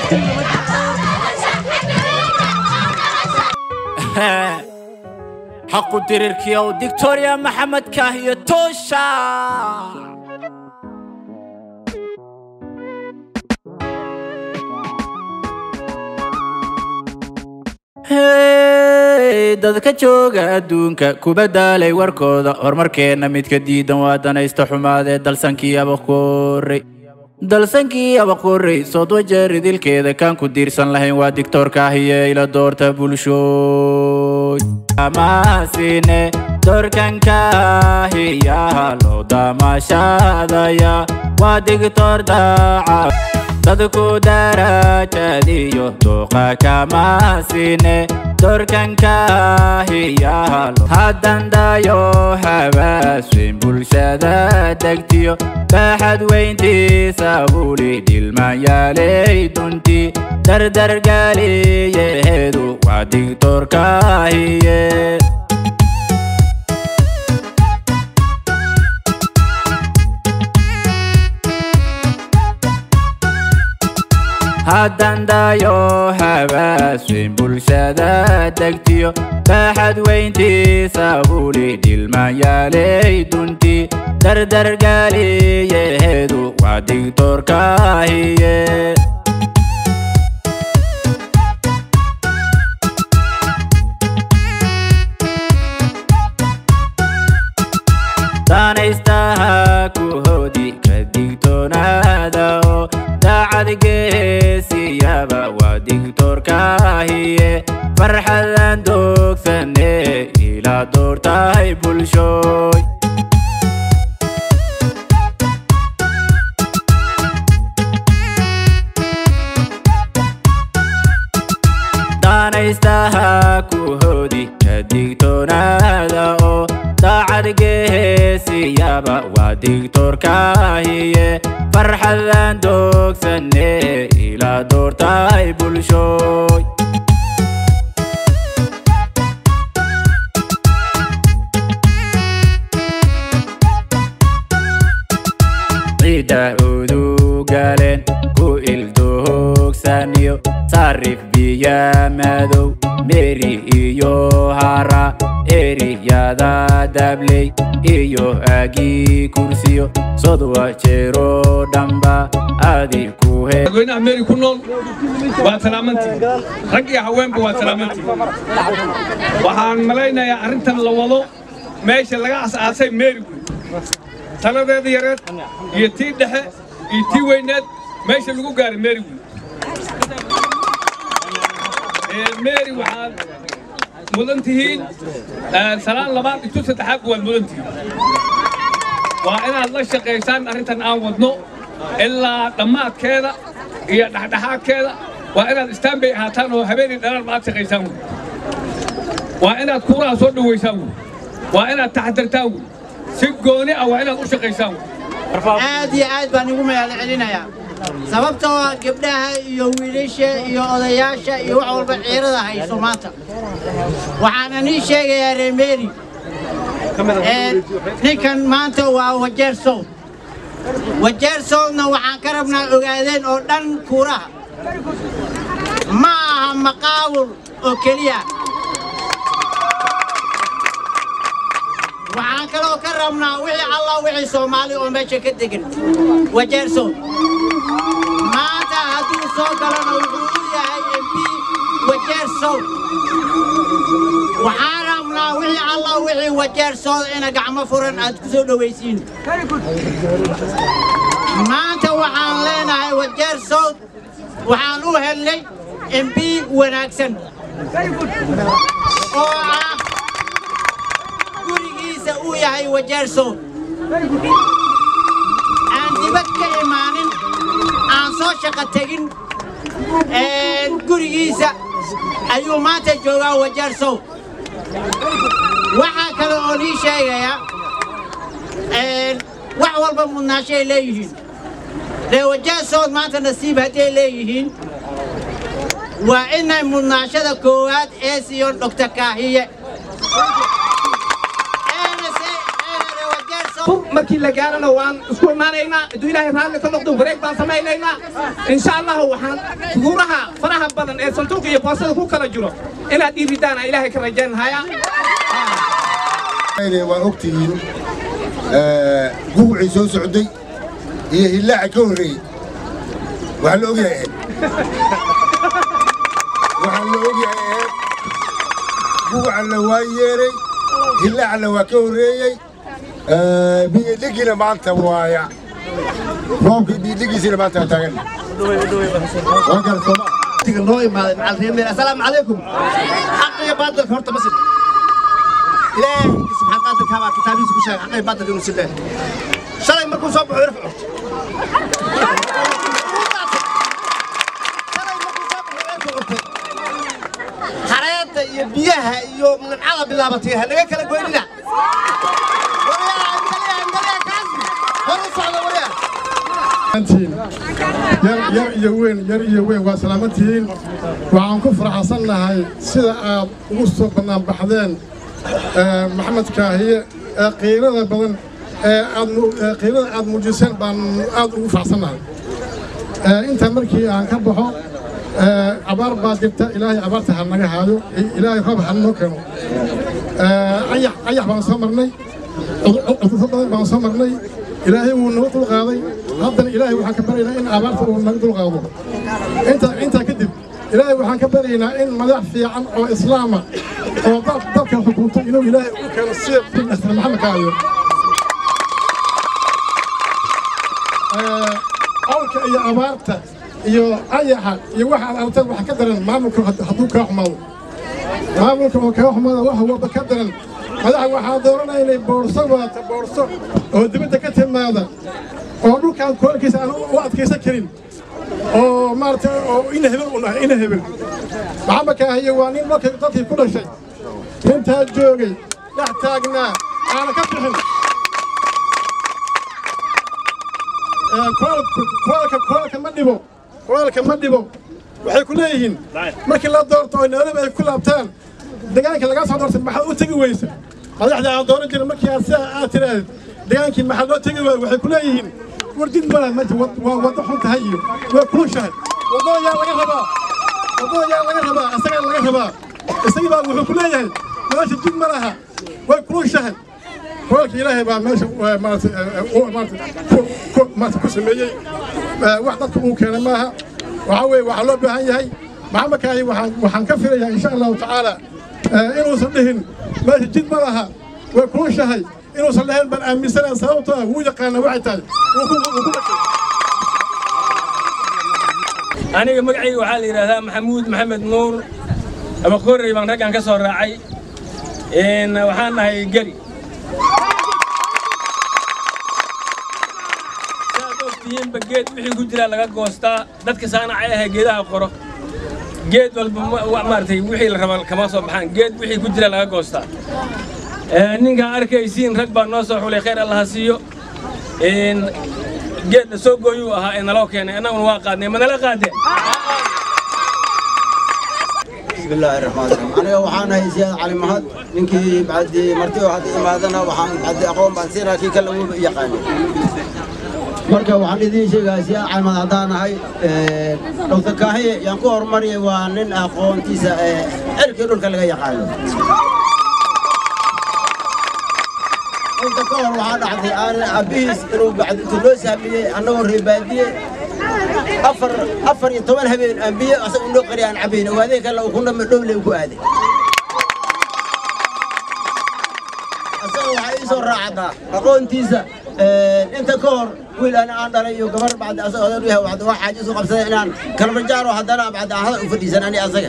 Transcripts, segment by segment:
xaqu dirirkiyow dictoria maxamed kaahiyo toosha hey dadka jooga adduunka kuba daalay warkooda horumarkeenna midka diidan waa danaysta xumaadee dalsankii abaqorey dalsankii abaqorey soodwa jeer idilkeeda kaan ku diirsan lahayn waa dictoorkaahiye ila doorta bulshooy amaasine doorkankaahiyaha loo damaashaadaya waa dictoor daaca dadku darajadiyo dooqa kamaasine doorkankaahiyaha haddan dayo habaasweyn bulshada degtiyo baaxad weyntiisa buli dhilmayaaley dunti dardargaliyeheedu waa dictoorkaahiye haddan dayo habaasweyn bulshada degtiyo baaxad weyntiisa buli dhilmayaaley dunti dardargaliyeheedu waa dictoorkaahiye danaystaha ku hoodi ka digtoonaada oo daacad geesiyaba waa dictoorkaahiye farxadan doogsane ilaa doortahay bulshooy danaystaha ku hoodi ka digtoonaada oo daacad geesiyaba waa dictoorkaahiye farxadan doogsane ilaa doortahay bulshooy ciidda udugaleen ku ildoogsanyo sarif biya madow meri iyo hara eriyada dabley iyo agii kursiyo sodwa jeero dhamba adi ku he madaxweynaha meeri ku nool waa salaamantii rag iyo haweenba waa salaamantii waxaan malaynayaa arrintan la wado meesha laga asaasay meeri wey taladeeda yareed iyo tii dhexe iyo tii weyneed meesha lagu gaaray meeri wey meeri waxaad mudan tihiin salaan labaad intu saddexaad waad mudan tihiin waa inaad la shaqaysaan arrintan aan wadno ilaa dhammaadkeeda iyo dhexdhexaadkeeda waa inaad istaanbay ahaataan oo habeenii dhalaan aad shaqaysaan wey waa inaad kuuraha soo dhowaysaan wey waa inaad taxadartaan wey si gooni ah waa inaad u shaqaysaan wey aad iyo aad baan igu mahad celinayaa sababtoo ah gabdhaha iyo wiilasha iyo odayaasha iyo wax walba ciirada hayso maanta waxaana nii sheegayaa reemeeri ninkan maanta waa wajeer sow wajeer sowna waxaan ka rabnaa ogaadeen oo dhan kuuraha ma aha maqaawur oo keliya waxaan kaloo ka rabnaa wixii allah wixii soomaali oo meesha ka degan wajeer sow maanta hadduu soo galona wuxuu u yahay mp wajeer sow waxaan rabnaa wixii allah wixii wajeer sow ina gacmo furan aad ku soo dhowaysiin maanta waxaan leenahay wajeer sow waxaan u helnay mp wanaagsan oo ah gurigiisa uu yahay wajeer sow aan dibad ka imaanin aan soo shaqo tegin gurigiisa ayuu maanta joogaa wajeer sow waxaa kale oo nii sheegayaa wax walba mudnaashay leeyihiin dee wajeer sow maanta nasiib hadday leeyihiin waa inay mudnaashada koowaad ee siiyoon dhogta kaahiye fur markii la gaarana waan isku imaanaynaa hadduu ilaahay raalli ka noqdo wareeg baan samaynaynaa insha allahu waxaan figuuraha faraha badan ee santuuqa iyo boosada ku kala jiro inaad dhiiridaana ilaahay ka rajaynahaya waa ogtihiin gugucii soo socday iyo hillaaca ka horreeyey waxaa la ogyahay eed waxaa la ogyahay eed gugucanna waa yeeray hillaacna waa ka horreeyey biyidhigiina maanta waaya roobkii biyidhigiisina maanta waa taagan waa kale sooma noo imaaday macal reer meel assalaamu calaykum xaqiga baadilka horta ma sin ilaahay subxaan qaadirka baa kitaabihiisa ku sheegay xaqiga baadilka inuu sin shalay markuu soo baxo irf xareedda iyo biyaha iyo nimcada bilaabatay ha naga kala goynina waryaa angaliya angaliya kaasi hor u socda waryaa yar yar iyo weyn yar iyo weyn waa salaamantihiin waxaan ku faraxsannahay sida aad ugu soo bannaan baxdeen maxamed kaahiye ee qiirada badan ee aad qiirada aad muujiseen baan aad ugu faraxsannahay intaa markii aan ka baxo abaar baa jirta ilaahay abaarta ha naga haayo ilaahay roob ha noo keeno ayax ayax baan soo marnay cudurro badan baan soo marnay ilaahay wuu naga dulqaaday haddana ilaahay waxaan ka baryaynaa in abaarta uu naga dulqaado intaa intaa kadib ilaahay waxaan ka baryaynaa in madax fiican oo islaama oo dad dadka xukunto inuu ilaahay u keeno sida asra maxamed kaayo awlka iyo abaarta iyo ayaxa iyo waxa aad aragteen waxa ka daran maamulka hadduu kaa xumaado maamulka oo kaa xumaada wax walba ka daran madaxa waxaa dooranaya inay boorso wadato boorso oo dibadda ka timaada oo dhulkaan koolkiisa aan u adkaysan karin oo maaragtay oo ina hebel u nahay ina hebel maxamed kaahiye waa nin markay dadkii ku dhashay intaa joogay dhex taagnaa aana ka bixin koolka koolka ma dhibo koolka ma dhibo waxay ku leeyihiin markii la doorto oo nairobi ay ku laabtaan deegaanka laga soo doortay maxaad u tegi weysa madaxda aan dooran jirin markii aad sidaa aad tiraahdeed degaankii maxaa loo tegi waaya waxay ku leeyihiin war jid mala meesha waa waddo xun tahay iyo waa kulushahay waddada yaa laga rabaa waddada yaa laga rabaa isagaa laga rabaa isagii baa wuxuu ku leeyahay meesha jid ma laha way kulushahay koolka ilaahay baa meesha maarata ku sameeyey wax dadka uu keenay maaha waxaa weeye waxaa loo baahan yahay maxamed kaahi waxaan ka filayaa insha allahu tacaala inuusan dhihin meesha jid ma laha way kulushahay inuusan dhahayn baan aaminsanaan sababtoo ah wuu yaqaana waxay tahay aniga magacayga waxaa la yidhaahdaa maxamuud maxamed nuur abakorey baan raggan ka soo raacay waxaan nahay geri saad ogtihiinba geed wixii ku jiraa laga goostaa dadka saanacay ahay geedaha qoro geed walba maaragtay wixii la raba kama soo baxaan geed wixii ku jira laga goostaa ninkaan arkaysiin rag baa noo soo xulay khayr allaha siiyo geed la soo gooyuu ahaa ee naloo keenay annaguna waa qaadnay ma nala qaadeen بسم الله الرحمن الرحيم أنا وحنا هي زياد علي مهد نكي بعد مرتي واحد إمادنا وحنا بعد أقوم بنسينا كي كلا يقاني marka waxaan idiin sheegaa si caalmad haddaan ahay dr kaahiye yaan ku horumariyay waa nin aqoontiisa cirkii dhulka laga yaqaano inta ka hor waxaa dhacday aan abbihiis inuu bacdintu loo saamiyey annagoo reebaadiye afar afar iyo toban habeen aan biyo asaga unoo qari aan cabayn ogaadee kale uu ku dhame dhowle ku aaday asaga waxaa ii soo raacdaa aqoontiisa inta ka hor wiil ana aan dhalay iyo gabar bacdi asaga odan u yahay waxda waa xaaji isu qabsaday inaan kalmajaaro haddana bacdi aan hadal u fadhiisan ani asaga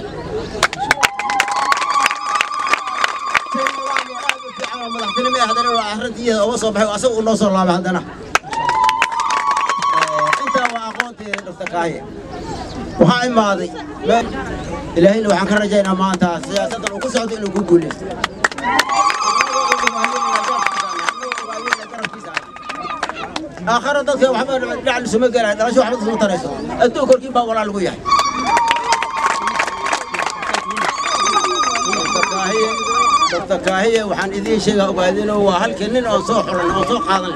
madaxtinimo haddana waa arrintiiyada uga soo baxay asaga uu noo soo laabay haddana intaa waa aqoonteeda dr kaaye waxaa imaaday ilaahayna waxaan ka rajaynaa maanta siyaasaddan uu ku socdo inuu ku guuleysto آخر ضد وحنا نعلم سمع قال هذا شو حفظ سمع ترى أنتوا كل كيف ولا لقوا يعني doctor kaahiye waxaan idiin sheegaa ogaadinoo waa halkii nin oo soo xulan oo soo qaadan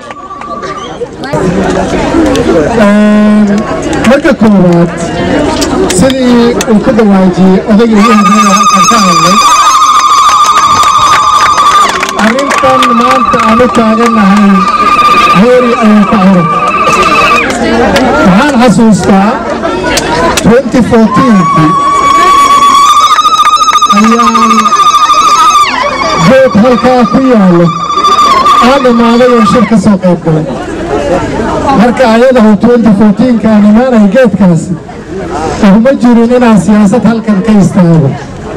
marka koowaad sidii uu ku dhawaajiyey odaygii ugu horreeya halkan ka hadlay arrintan maanta aan u taagannahay heeri ayuu ka horo waxaan xasuustaa 2014kii ayaan geed halkaa ku yaallo aan dhammaaday oo shir ka soo qayb galay marka ayadahu 2014kaan imaanaya geedkaasi uguma jirin inaan siyaasad halkan ka istaago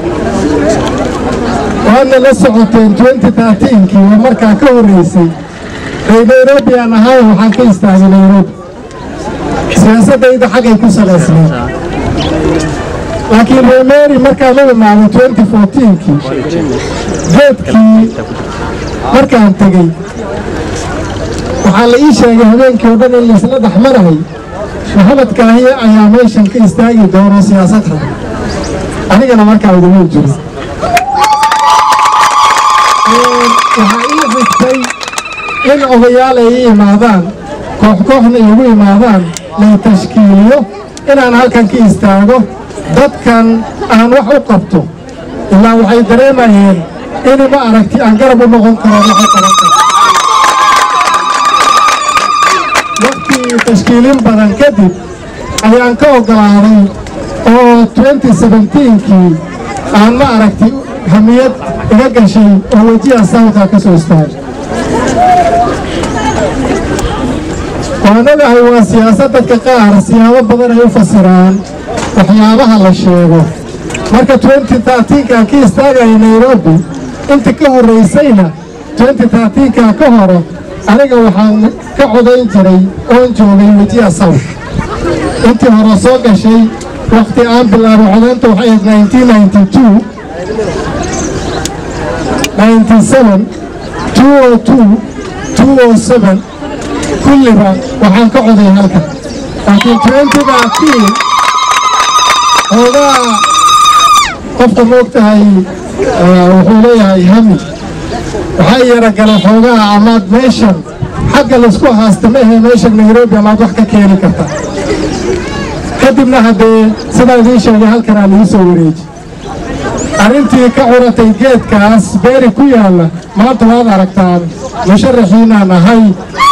waadna la socoteen 2013kii oo markaa ka horreysay ree nairobi aan ahay waxaan ka istaagay nairobi siyaasaddayda xaggay ku salaysnayd laakiin ree mary markaan u imaado 2014kii geedkii markaan tegey waxaa la ii sheegay habeenkii oo dhan in laisla dhex marahay maxamed kaahiye ayaa meeshan ka istaagi doono siyaasad raba anigana markaa iguma jiro waxaa ii xigtay in odayaal ay ii imaadaan koox kooxna iigu imaadaan lay tashkiiliyo inaan halkan ka istaago dadkan aan wax u qabto ilaa waxay dareemayeen in ma aragti aan garab u noqon karo wax u qaban karo waqtii tashkiilin badan kadib ayaan ka oggolaaday oo 2017kii aan ma aragti hamiyad iga gashay oo wejiha sawta ka soo istaagay waanagahay waa siyaasad dadka qaar siyaabo badan ay u fasiraan waxyaabaha la sheego marka 2013kaan ka istaagaya nairobi inta ka horraysayna 2013kaa ka hore aniga waxaan ka codayn jiray oon joogay wejiha sawt intii hore soo gashay wakhti aan bilaabo codaynta waxay ahayd 1992 97 202 207 kulliba waxaan ka coday halkan laakiin 2013 xoogaa qofka moogtahay wuxuu leeyahay hami waxaa yara galay xoogaa amaad meeshan xagga laysku haasta ma ahe meeshan nairobi amaad wax ka keeni karta kadibna haddee sidaa idiin sheegay halkanaa laii soo wareeji arrintii ka curatay geedkaas beeri ku yaalla maanta waad aragtaan musharaxiinaan ahay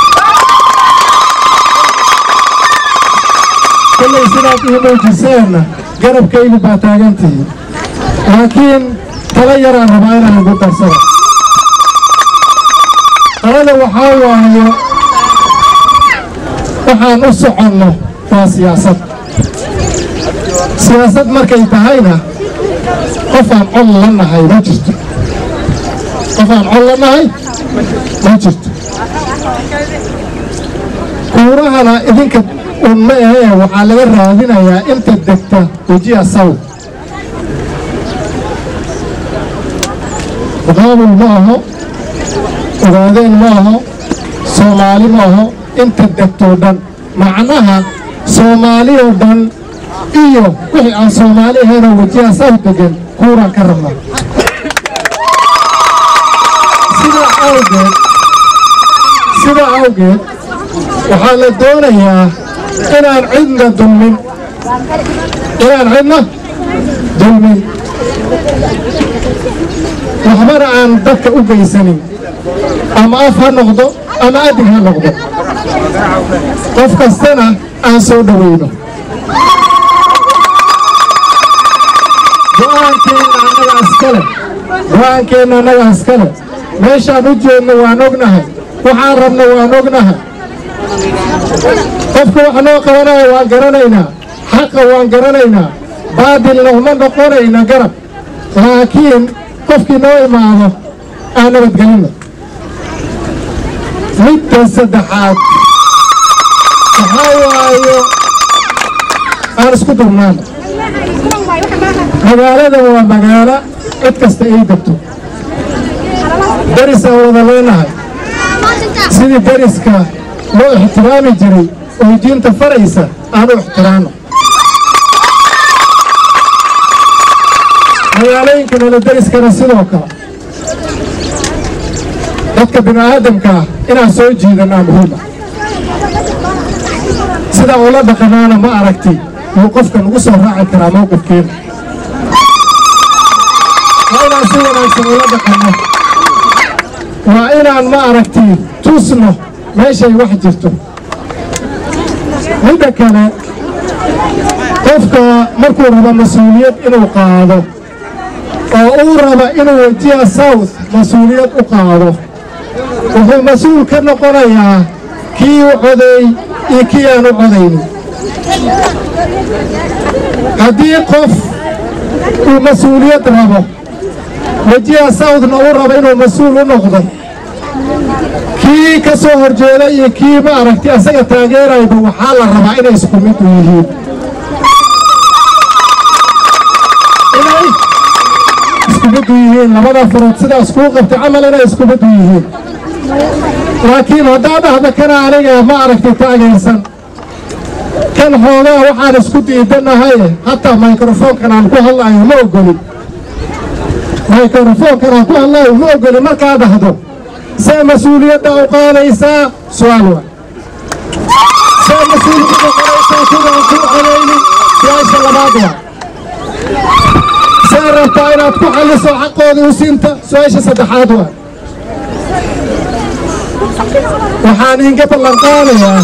kollay sidaad ii muujiseenna garabkaygu baa taagantihiin laakiin tala yaraan rabaa inaan igu darsado talada waxaa waayo waxaan u soconno waa siyaasad siyaasad markay tahayna qofaan col la nahay ma jirto qofaan col la nahay ma jirto kuurahana idinka un ma ahee waxaa laga raadinayaa inta degta wejiha saw muqaabul ma aho ogaadeen ma aho soomaali ma aho inta degtoo dhan macnaha soomaali oo dhan iyo wixii aan soomaali ahaynoo wejiha saw degan kuuraan ka rabnaa sidaa awgeed sidaa awgeed waxaa la doonayaa inaan cidna dulmin inaan cidna dulmin waxbana aan dadka u geysanin ama af ha noqdo ama adig ha noqdo qof kastana aan soo dhowayno go'aankeenna annaga iskale go'aankeenna annaga iskale meeshaan u jeedno waan ognahay waxaan rabno waan ognahay qofka wax noo qabanaya waan garanaynaa xaqa waan garanaynaa baadilna uma noqonayna garab laakiin qofkii noo imaado aan nabadgelino midda saddexaad waxaa waayo aan isku durnaano magaaladan waa magaalo cid kasta ay degto derisaan wada leenahay sidii deriska loo ixtiraami jiray oo diinta faraysa aanu ixtiraano magaalooyinka nala deriskana sidoo kale dadka bini'aadamkaa inaan soo jiidanaa muhiima sidaa ula dhaqanaana ma aragti yuu qofka nagu soo raaci karaa mowqifkeena waa inaan si wanaagsan ula dhaqanno waa inaan ma aragti tusno meeshay wax jirto midda kale qofka markuu rabo mas-uuliyad inuu qaado oo uu raba inuu wajiha south mas-uuliyad u qaado wuxuu mas-uul ka noqonayaa kii u codeey iyo kii aan u codaynin haddii qof uu mas-uuliyad rabo wajiha southna uu rabo inuu mas-uul u noqdo kii ka soo horjeeda iyo kii ma aragti asaga taageerayba waxaa la rabaa inay isku mid u yihiin inay isku mid u yihiin labada furood sidaas kuu qabtay camal inay isku mid u yihiin laakiin haddaad dhahda kana aniga ma aragti taageersan kan xoogaa waxaan isku diidanahay hataa microfoonkan aan ku hadlaayo ma ogolin microfoonkan aan ku hadlaayo ma ogolin markaa dhahdo see mas-uuliyadda u qaadaysaa su-aal waa see mas-uuliyadda qaadaysaa sidaan ku colaynin su-aasha labaad waa see rabtaa inaad ku xalliso xaqoodii u siinta su-aasha saddexaad waa waxaan inga ballan qaadayaa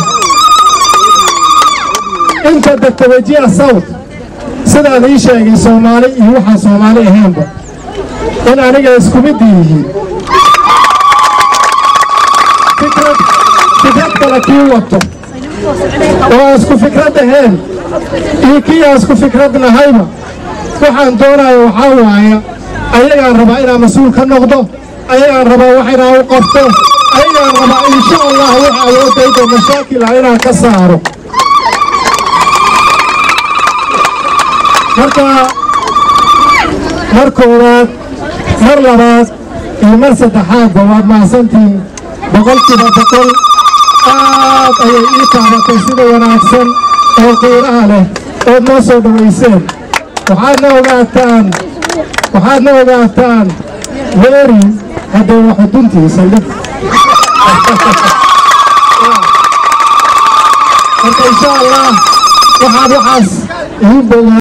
inta degta wajiha south sidaan ii sheegay soomaali iyo waxaan soomaali ahaynba in aniga isku mid yihiin fikrad fikrad kale kii wato oo aan isku fikrad ahayn iyo kii aan isku fikrad nahayba waxaan doonaya waxaa waaya ayagaan rabaa inaan mas-uul ka noqdo ayagaan rabaa wax inaan u qabto ayagaan rabaa insha allah wax awoodayda mashaakila inaan ka saaro marka mar koowaad mar labaad iyo mar saddexaadba waad mahadsantihiin boqolkiiba boqol aad ayay ii taabatay sida wanaagsan oo qiiraha leh ood noo soo dhowayseen waxaadna ogaataan waxaadna ogaataan weeri haddee waa xuduntii saldhig marka insha allah waxaad waxaas idiin bogaa